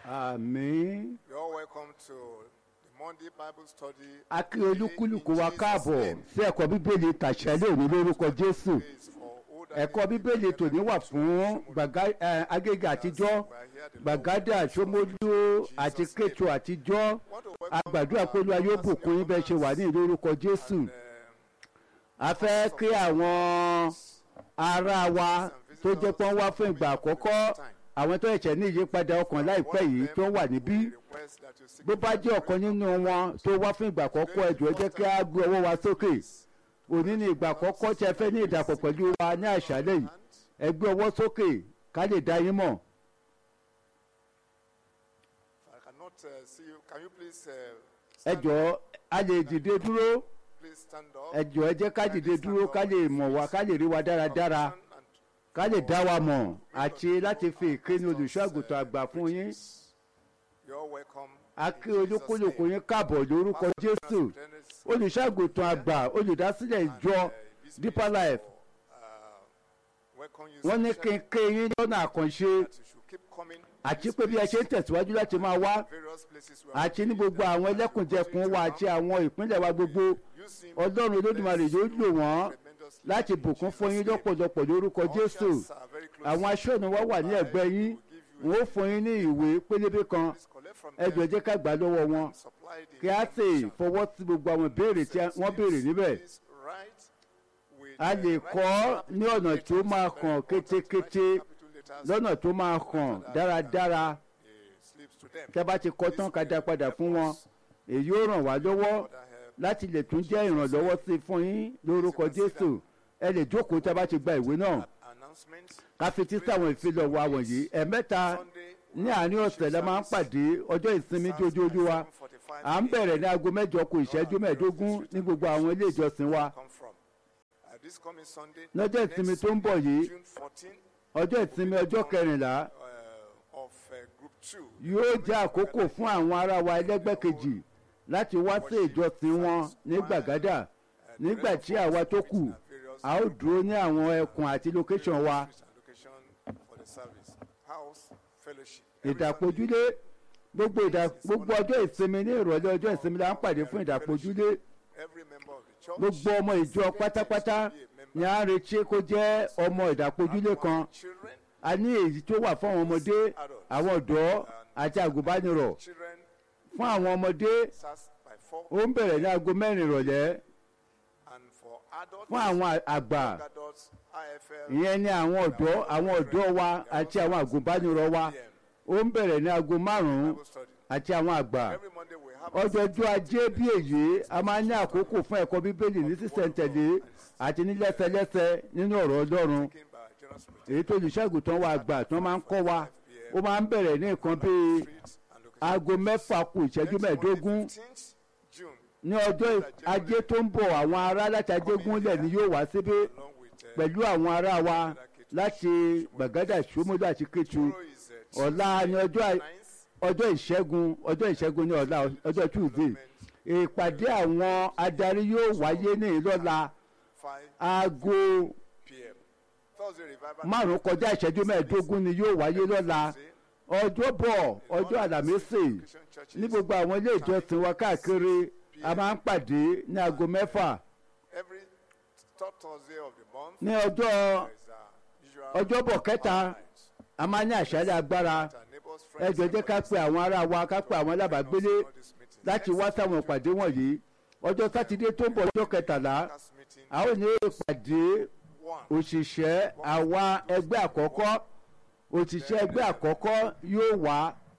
àmín. You're all welcome to the Monday Bible study. a kí olúkúlùkù wa káàbọ̀ sí ẹ̀kọ́ bíbélì tàṣẹ́lẹ̀ òní lórúkọ jésù It's for older ẹ̀kọ́ bíbélì tòní wà fún gbàgá- eh, agége àtijọ́ gbàgádà sómólú àti kétu àtijọ́ agbàdúrà pé olúwa yóò bùkún yín bẹ́ẹ̀ ṣe wà ní lórúkọ jésù a fẹ́ kí àwọn ará wa tó jẹ́ pé wọ́n wá fún ìgbà àkọ́kọ́ àwọn tó ẹ̀ṣẹ̀ ní ìyípadà ọkàn láìpẹ́ yìí tó wà níbí request that you seek bó bá jẹ́ ọ̀kan nínú wọn tó wá fún ìgbà àkọ́kọ́ ẹ̀jọ̀ ẹ jẹ́ kí á gbé ọwọ́ wa sókè òní ni ìgbà àkọ́kọ́ tí ẹ fẹ́ ní ìdàpọ̀ pẹ̀lú wa ní àṣálẹ̀ yìí ẹ gbé ọwọ́ sókè ká lè dá yín mọ̀ I cannot uh, see you. Can you please uh, ẹ stand jọ̀ọ́ a lè dìde dúró please stand up? ẹ jọ̀ọ́ ẹ jẹ́ ká dìde dúró ká lè mọ̀ wá ká lè rí wa dáradára ká lè dá wa mọ̀ àti láti fi ìkíni olùṣọ́ àgùntàn àgbà fún yín You're welcome. a kí olúkúlùkù yín káàbọ̀ lórúkọ jésù olùṣọ́ àgùntàn àgbà olùdásílẹ̀ ìjọ deeper life wọ́n ní kí n ké yín lọ́nà àkànṣe àti pé bí ẹ ṣe ń tẹ̀síwájú láti máa wá àti ní gbogbo àwọn ẹlẹ́kùnjẹkùn wa àti àwọn ìpínlẹ̀ wa gbogbo ọlọ́run olódùmarè yóò lò wọ́n láti bùkún fún yín lọ́pọ̀lọpọ̀ lórúkọ jésù àwọn aṣọ́nù wa wà ní ẹ̀gbẹ́ yín wọ́n ó fún yín ní ìwé pélébé kan ẹ jọ̀ọ́ jẹ́ ká gbà á lọ́wọ́ wọn kí á sì fọwọ́ sí gbogbo àwọn ìbéèrè tí wọ́n béèrè níbẹ̀ a lè kọ́ ní ọ̀nà tó máa hàn kétékété lọ́nà tó máa hàn dáradára tẹ́ bá ti kọ́ tán ká dá padà fún wọn èyí ó ràn wá lọ́wọ́ láti lè tún jẹ́ ìrànlọ́wọ́ sí i fún yín lórúkọ jésù ẹ lè jókòó tẹ́ bá ti gba ìwé náà ká fi tí sáwọn ìfilọ̀ wa wọ̀nyí ẹ̀mẹ́ta ní àárín ọ̀sẹ̀ la máa ń pàdé ọjọ́ ìsinmi jójójú wa à ń bẹ̀rẹ̀ ní aago mẹ́jọ kù ìṣẹ́jú mẹ́ẹ̀ẹ́dógún ní gbogbo àwọn ilé ìjọsìn wa lọ́jọ́ ìsinmi tó ń bọ̀ yìí ọjọ́ ìsinmi ọjọ́ kẹrìnlá yóò jẹ́ àkókò fún àwọn ará wa ẹlẹ́gbẹ́ kejì láti wá sí ìjọsìn wọn ní gbàgádà nígbà tí àwa tó kù a ó dúró ní àwọn ẹkùn àti location wa ìdàpọ̀júlé gbogbo ìdà gbogbo ọjọ́ ìsinmi ní ìrọ̀lẹ́ ọjọ́ ìsinmi la ń pàdé fún ìdàpọ̀júlé gbogbo ọmọ ìjọ pátápátá ni a ń retí kó jẹ́ ọmọ ìdàpọ̀júlé kan a ní èyí tó wà fún àwọn ọmọdé àwọn ọ̀dọ́ àti àgùnbánirọ̀ fún àwọn ọmọdé ó ń bẹ̀rẹ̀ ní aago mẹ́rin ìrọ̀lẹ́ fún àwọn àgbà ìyẹn ni àwọn ọ̀dọ́ àwọn ọ̀dọ́ wa àti àwọn àgùnbánirọ̀ wa ó ń bẹ̀rẹ̀ ní aago márùn-ún àti àwọn àgbà ọjọ́jọ́ ajé bí èyí a máa ń ní àkókò fún ẹ̀kọ́ bíbélì ní sísẹ̀ntẹ̀lé àti ní lẹ́sẹlẹ́sẹ nínú ọ̀rọ̀ ọlọ́run èyí tó olùṣègùtàn wa àgbà tí wọ́n máa ń kọ́ wa ó máa ń bẹ̀rẹ̀ ní nǹkan bíi aago mẹ́fà kù ìṣẹ́jú mẹ́ẹ̀ẹ́dógún ní ọjọ́ ajé tó ń bọ̀ àwọn ará láti ajégúnlẹ̀ ni yóò wá síbí pẹ̀lú àwọn ará wa láti gbàgádà ṣómólú àti kétu ọ̀la ni ọjọ́ ìṣẹ́gun ọjọ́ ìṣẹ́gun ní ọ̀la ọjọ́ tuesday ìpàdé àwọn adarí yóò wáyé ní ìlọ́la aago márùn kọjá ìṣẹ́jú mẹ́ẹ̀ẹ́dógún ni yóò wáyé lọ́la ọjọ́ bọ̀ ọjọ́ àlàmísì ní gbogbo àwọn ilé ìjọsìn wa káàkiri a máa ń pàdé ní aago mẹ́fà ní ọjọ́ ọjọ́bọ̀ kẹta a máa ní àṣálẹ̀ agbára ẹ jọ̀ọ́ jẹ́ ká pe àwọn ará wa ká pe àwọn alábàágbélé láti wá sáwọn ìpàdé wọ̀nyí ọjọ́ sátidé tó ń bọ̀ ọjọ́ kẹtàlá a ó ní ìpàdé òṣìṣẹ́ àwa ẹgbẹ́ àkọ́kọ́ òṣìṣẹ́ ẹgbẹ́ àkọ́kọ́ yóò wá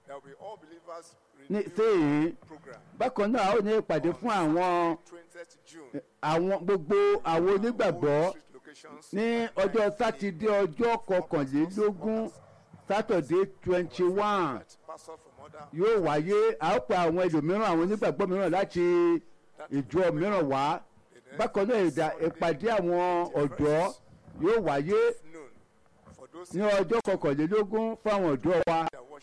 ní sèyí bákan náà a ó ní ìpàdé fún àwọn àwọn gbogbo àwọn onígbàgbọ́ ní ọjọ́ sátidé ọjọ́ kọkànlélógún sátọ̀dé twenty one yóò wáyé a ó pa àwọn ẹlòmíràn àwọn onígbàgbọ́ mìíràn láti ìjọ mìíràn wá bákan náà ìpàdé àwọn ọ̀dọ́ yóò wáyé ní ọjọ́ kọkànlélógún fún àwọn ọ̀dọ́ wa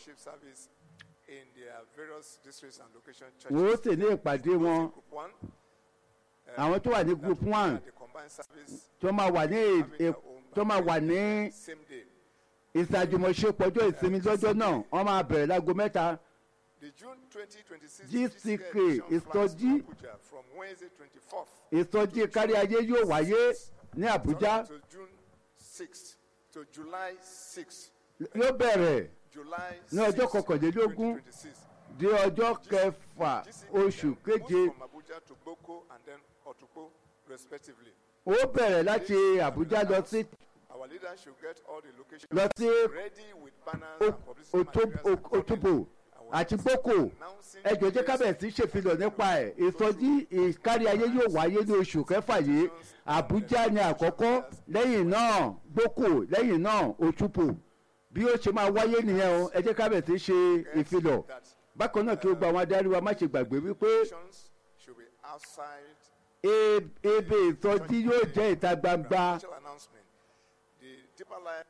wọ́n ó sì ní ìpàdé wọn àwọn tó wà ní group one tó máa wà ní tó máa wà ní ìsàjùmọ̀ṣepọ̀ ọjọ́ ìsinmi lọ́jọ́ náà wọ́n máa bẹ̀rẹ̀ láago mẹ́ta The June 2026 GCK edition is flies to study- Abuja from Wednesday 24th ìsọjí kárí ayé yóò wáyé ní àbújá to June 6th to July 6th. yóò bẹ̀rẹ̀ July Ní ọjọ́ 6th, kọkànlélógún 2026. di ọjọ́ kẹfà GCK oṣù moves keje from Abuja to Boko and then Otukpo respectively. ó bẹ̀rẹ̀ láti àbújá lọ sí Our leaders should get all the locations lọ sí ready with banners O- and publicity Oto- materials O- accordingly. Otubo àti boko ẹjọ jẹ́ kábẹ̀sí ṣèfilọ̀ nípa ẹ̀ ìsọjí ìkárí ayé yóò wáyé ní oṣù kẹfà yìí àbújá ni àkọ́kọ́ lẹ́yìn náà boko lẹ́yìn náà òtúpò bí ó ṣe máa wáyé nìyẹn o ẹ jẹ́ kábẹ̀sí ṣe ìfilọ̀ bákan náà kí o gba àwọn adarí wa má ṣe gbàgbé wípé Locations should be outside e- ebe ìsọjí yóò jẹ́ ìta gbangba Special announcement. The Deeper Life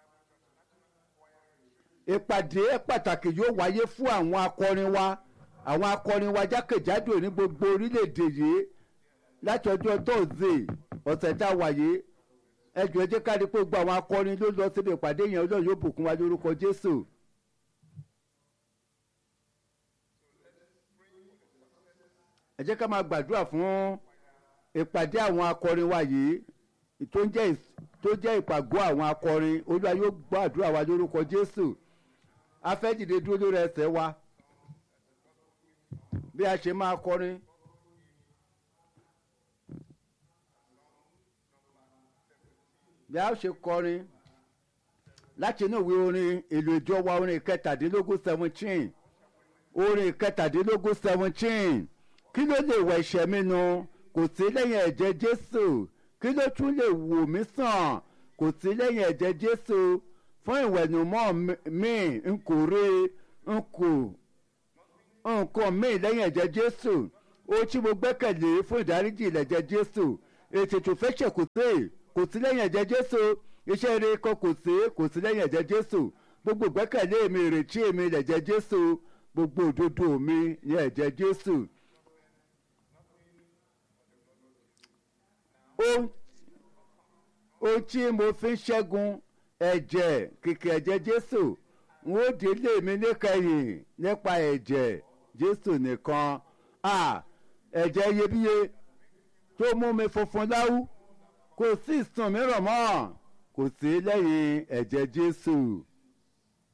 ìpàdé pàtàkì yóò wáyé fún àwọn akọrin wa àwọn akọrin wa jákèjádò ní gbogbo orílẹ̀-èdè yìí láti ọjọ́ tóòzè ọ̀sẹ̀ tá a wà yìí ẹjọ́ ẹ jẹ́ ká rí i pé gbogbo àwọn akọrin ló lọ síbi ìpàdé yẹn ọlọ́run yóò bùkún wa lórúkọ jésù. ẹ jẹ́ ká máa gbàdúrà fún ìpàdé àwọn akọrin wa yìí tó ń jẹ́ ìs- tó jẹ́ ìpàgọ́ àwọn akọrin olúwa yóò gbàdúrà wa lórúkọ jésù a fẹ́ dìde dúró lórí ẹsẹ̀ wa bí a ṣe máa kọrin. bí a ṣe kọrin láti inú ìwé orin èlò ìjọ wa orin kẹtàdínlógún seventeen orin kẹtàdínlógún seventeen kí ló lè wọ ẹ̀ṣẹ̀ mi nu kò sí lẹ́yìn ẹ̀jẹ̀ jésù kí ló tún lè wò mí sàn kò sí lẹ́yìn ẹ̀jẹ̀ jésù fún ìwẹ̀nùmọ́ mi- mi n kò rí n kò nǹkan míì lẹ́yìn ẹ̀jẹ̀ jésù ó tí mo gbẹ́kẹ̀lé fún ìdáríjì ìlẹ̀jẹ̀ jésù ètùtù fẹ́ṣẹ̀ kò sí kò sí lẹ́yìn ẹ̀jẹ̀ jésù iṣẹ́ eré kan kò sí kò sí lẹ́yìn ẹ̀jẹ̀ jésù gbogbo gbẹ́kẹ̀lé mi ìrètí mi ìlẹ̀jẹ̀ jésù gbogbo òdodo mi ní ẹ̀jẹ̀ jésù. ó ohun tí mo fi ń ṣẹ́gun ẹ̀jẹ̀ kìkì ẹ̀jẹ̀ jésù n ó délé mi níkẹyìn nípa ẹ̀jẹ̀ jésù nìkan a ẹ̀jẹ̀ iyebíye tó mú mi funfun láwú kò sí ìsùn mìíràn mọ́ kò sí lẹ́yìn ẹ̀jẹ̀ jésù